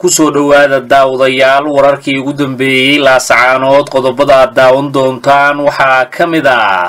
kusoo dhowaada daawadayaal wararkii ugu dambeeyey laasacaanood qodobada aad daawan doontaan waxaa ka mid ah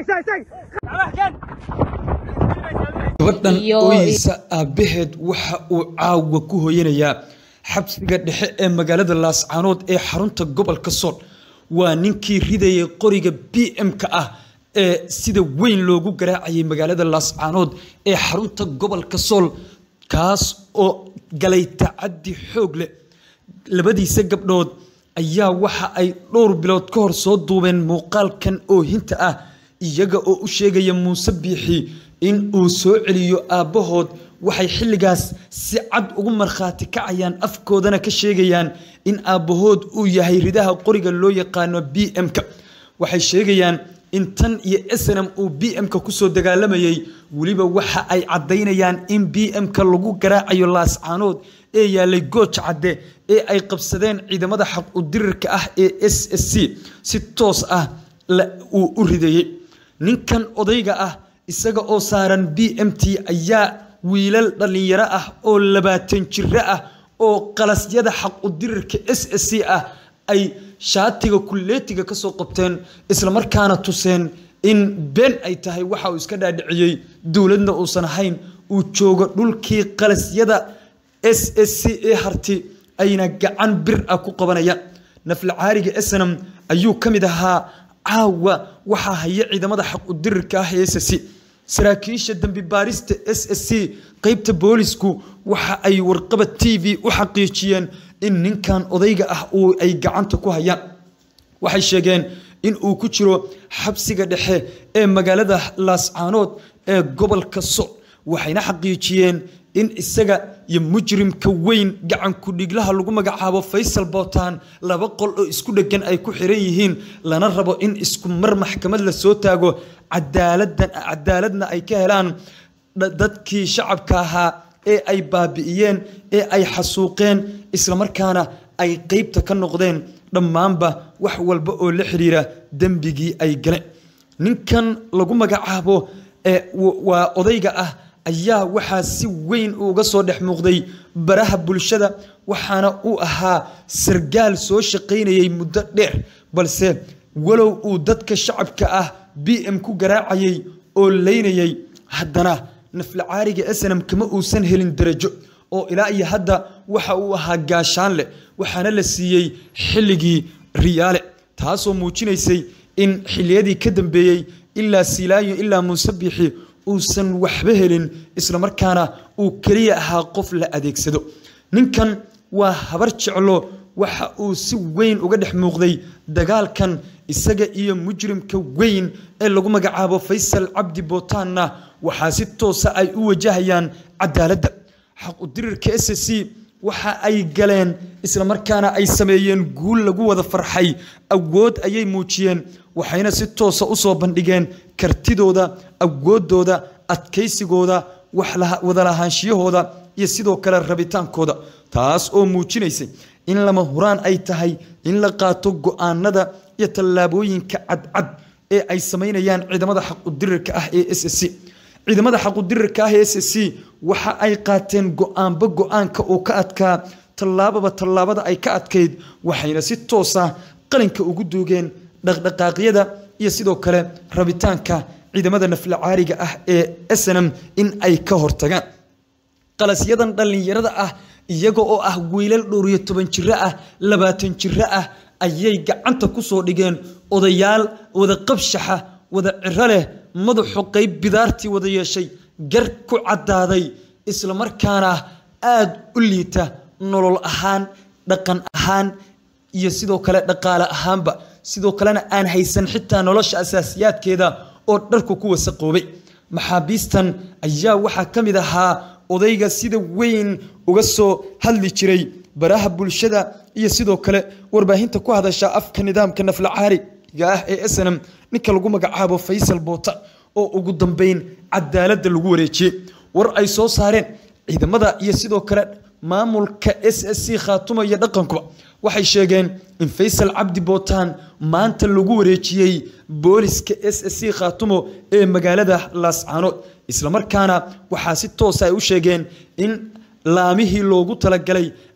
gabadhan ooyeysa aabbaheed waxa uu caawa ku hooyanayaa xabsiga dhexe ee magaalada laascaanood ee xarunta gobolka sool waa ninkii ridayay qoriga b m-ka ah ee sida weyn loogu garaacayay magaalada laascaanood ee xarunta gobolka sool kaas oo galay tacaddi xoog leh labadiisa gabdhood ayaa waxa ay dhowr bilood ka hor soo duubeen muuqaalkan oohinta ah iyaga oo u sheegaya muuse biixi in uu soo celiyo aabbahood waxay xilligaas si cad ugu markhaati kacayaan afkoodana ka sheegayaan in aabbahood uu yahay ridaha qoriga loo yaqaano b m-ka waxay sheegayaan in tan iyo snm uu b m-ka kusoo dagaalamayay weliba waxa ay caddaynayaan in b m-ka lagu garaacayo laascaanood ee yaalay gooj cadde ee ay qabsadeen ciidamada xaq udirirka ah ee s s c si toos ah uu u ridayey ninkan odayga ah isaga oo saaran b m t ayaa wiilal dhallinyaro ah oo labaatan jiro ah oo qalasyada xaq udirirka s s c ah ay shaatiga kulleetiga ka soo qabteen islamarkaana tuseen in been ay tahay waxa uu iska dhaadhiciyey dowladna uusan ahayn uu joogo dhulkii qalasyada s s c ee harti ayna gacan bir ah ku qabanayaan nafla caariga snam ayuu ka mid ahaa caawa waxaa haya ciidamada xaq udirirka ah ee s s c saraakiisha dembi baarista s s c qeybta boolisku waxa ay warqaba t v u xaqiijiyeen in ninkan odayga ah uu ay gacanta ku hayaan waxay sheegeen in uu ku jiro xabsiga dhexe ee magaalada laascaanood ee gobolka sool waxayna xaqiijiyeen in isaga iyo mujrimka weyn gacanku dhiglaha lagu magacaabo faysal bootaan laba qol oo isku dheggan ay ku xiran yihiin lana rabo in isku mar maxkamad la soo taago cadaaladna ay ka helaan dadkii shacabka ahaa ee ay baabi'iyeen ee ay xasuuqeen islamarkaana ay qeybta ka noqdeen dhammaanba wax walba oo la xiriira dembigii ay galeen ninkan lagu magacaabo waa odayga ah ayaa waxaa si weyn uga soo dhex muuqday baraha bulshada waxaana uu ahaa sargaal soo shaqaynayay muddo dheer balse walow uu dadka shacabka ah b m ku garaacayay oo leynayay haddana nafla caariga snam kama uusan helin darajo oo ilaa iyo hadda waxa uu ahaa gaashaan leh waxaana la siiyey xilligii riyaale taasoo muujinaysay in xilliyadii ka dambeeyey ilaa silaayo ilaa muuse biixi uusan waxba helin islamarkaana uu keliya ahaa qof la adeegsado ninkan waa habar jeclo waxa uu si weyn uga dhex muuqday dagaalkan isaga iyo mujrimka weyn ee lagu magacaabo faysal cabdi bootaanna waxaa si toosa ay u wajahayaan cadaaladda xaq udirirka s c waxa ay galeen islamarkaana ay sameeyeen guul lagu wada farxay awood ayay muujiyeen waxayna si toosa usoo bandhigeen kartidooda awoodooda adkaysigooda wadalahaanshiyahooda iyo sidoo kale rabitaankooda taas oo muujinaysay in lama huraan ay tahay in la qaato go-aanada iyo tallaabooyinka cadcad ee ay samaynayaan ciidamada xaqudirirka ah ee s c ciidamada xaqudirirka ah ee s c waxa ay qaateen go-aanba go-aanka uu ka adkaa tallaababa tallaabada ay ka adkayd waxayna si toosa qalinka ugu duugeen dhaqdhaqaaqyada iyo sidoo kale rabitaanka ciidamada nafla caariga ah ee snm in ay ka hortagaan qalasyadan dhallinyarada ah iyaga oo ah wiilal dhowr iyo toban jiro ah labaatan jiro ah ayay gacanta ku soo dhigeen odayaal wada qabshaxa wada ciro leh madaxu qayb bidaartii wada yeeshay gar ku caddaaday islamarkaana aada u liita nolol ahaan dhaqan ahaan iyo sidoo kale dhaqaale ahaanba sidoo kalena aan haysan xitaa nolosha asaasiyaadkeeda oo dharku ku wasaqoobay maxaabiistan ayaa waxaa ka mid ahaa odayga sida weyn uga soo hadli jiray baraha bulshada iyo sidoo kale warbaahinta ku hadasha afka nidaamka nafla caariga ah ee snm ninka lagu magacaabo faysal boota oo ugu dambeyn cadaaladda lagu wareejiyey war ay soo saareen ciidamada iyo sidoo kale maamulka s s c khaatuma iyo dhaqankuba waxay sheegeen in faysal cabdi bootaan maanta lagu wareejiyey booliska s s c khaatumo ee magaalada laascaanood islamarkaana waxaa si toosa ay u sheegeen in laamihii loogu talagalay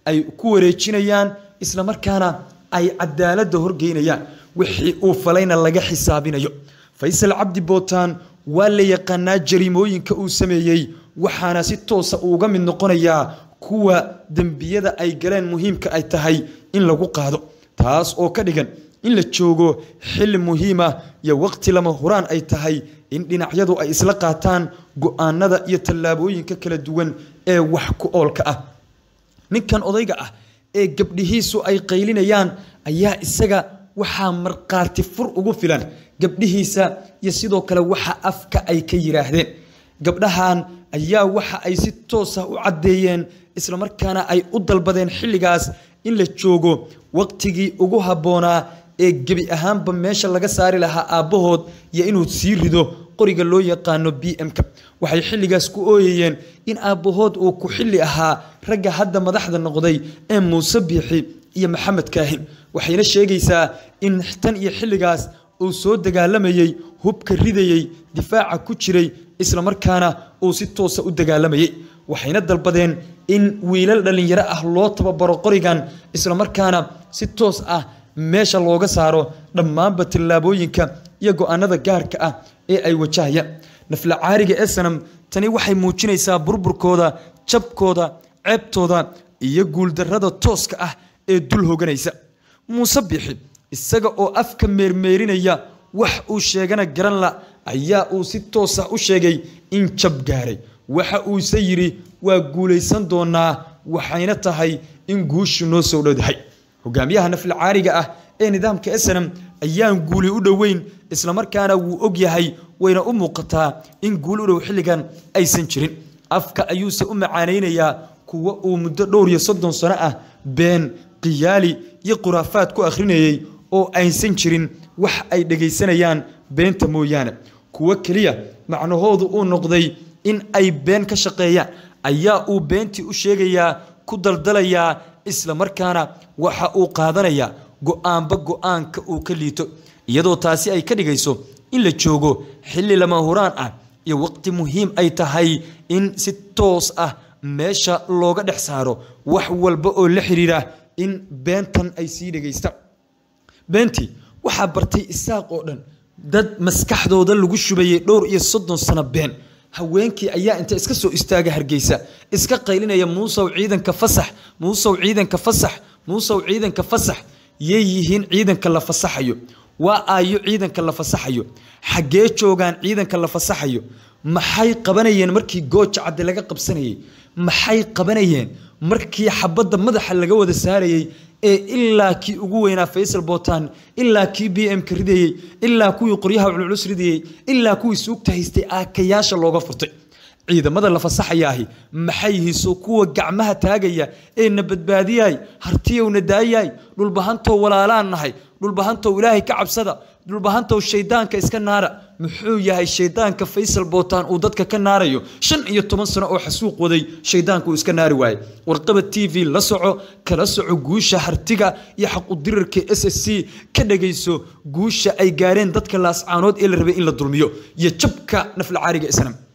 ay ku wareejinayaan islamarkaana ay cadaaladda horgeynayaan wixii uu falayna laga xisaabinayo faysal cabdi bootaan waa la yaqaanaa jariimooyinka uu sameeyey waxaana si toosa uuga mid noqonayaa kuwa dembiyada ay galeen muhiimka ay tahay in lagu qaado taas oo ka dhigan in la joogo xilli muhiima iyo waqti lama huraan ay tahay in dhinacyadu ay isla qaataan go-aanada iyo tallaabooyinka kala duwan ee wax ku oolka ah ninkan odayga ah ee gabdhihiisu ay qaylinayaan ayaa isaga waxaa markhaati fur ugu filan gabdhihiisa iyo sidoo kale waxa afka ay ka yidhaahdeen gabdhahan ayaa waxa ay si toosa u caddeeyeen islamarkaana ay u dalbadeen xilligaas in la joogo waqtigii ugu habboonaa ee gebi ahaanba meesha laga saari lahaa aabbahood iyo inuu sii rido qoriga loo yaqaano b m-ka waxay xilligaas ku ooyayeen in aabbahood uu ku xilli ahaa ragga hadda madaxda noqday ee muuse biixi iyo maxamed kaahin waxayna sheegaysaa in tan iyo xilligaas uu soo dagaalamayey hubka ridayey difaaca ku jiray islamarkaana uu si toosa u dagaalamayey waxayna dalbadeen in wiilal dhallinyaro ah loo tababaro qorigan islamarkaana si toos ah meesha looga saaro dhammaanba tallaabooyinka iyo go-aanada gaarka ah ee ay wajahayaan nafla caariga esanam tani waxay muujinaysaa burburkooda jabkooda ceebtooda iyo guuldarrada tooska ah ee dul hoganaysa muuse bixi isaga oo afka meermeerinaya wax uu sheegana garan la ayaa uu si toosa u sheegay in jab gaaray waxa uuse yidhi waa guulaysan doonaa waxayna tahay in guushu noo soo dhowdahay hogaamiyaha nafla caariga ah ee nidaamka snam ayaan guuli u dhoweyn islamarkaana wuu og yahay wayna u muuqataa in guuli u dhow xilligan aysan jirin afka ayuuse u macaanaynayaa kuwa uu muddo dhowr iyo soddon sano ah been khiyaali iyo khuraafaad ku akhrinayey oo aysan jirin wax ay dhegaysanayaan beenta mooyaane kuwo keliya macnahoodu uu noqday in ay been ka shaqeeyaan ayaa uu beentii u sheegayaa ku daldalayaa islamarkaana waxa uu qaadanayaa go-aanba go-aanka uu ka liito iyadoo taasi ay ka dhigayso in la joogo xilli lama huraan ah iyo waqti muhiim ay tahay in si toos ah meesha looga dhex saaro wax walba oo la xiriira in beentan ay sii dhegaystaan beentii waxaa bartay isaaq oo dhan dad maskaxdooda lagu shubayay dhowr iyo soddon sano been haweenkii ayaa inta iska soo istaaga hargeysa iska qaylinaya muusow ciidanka fasax muusow ciidanka fasax muusow ciidanka fasax yay yihiin ciidanka la fasaxayo waa aayo ciidanka la fasaxayo xaggee joogaan ciidanka la fasaxayo maxay qabanayeen markii gooja cadde laga qabsanayey maxay qabanayeen markii xabadda madaxa laga wada saarayey ee ilaa kii ugu weynaa faysal bootaan ilaa kii b m ka ridayey ilaa kuwii qoryaha culculus ridayey ilaa kuwii suugta haystay aakayaasha looga furtay ciidamada la fasaxayaahi maxay hiso kuwa gacmaha taagaya ee na badbaadiyaay hartiyowna daayaay dhulbahantow walaalaan nahay dhulbahantow ilaahay ka cabsada dhulbahantow shaydaanka iska naara muxuu yahay shaydaanka faysal bootaan uu dadka ka naarayo shan iyo toban sano oo xasuuq waday shaydaanka uu iska naari waayey warqaba t v la soco kala soco guusha hartiga iyo xaqudirirka s s c ka dhagayso guusha ay gaareen dadka laascaanood ee la rabay in la dulmiyo iyo jabka nafla caariga islam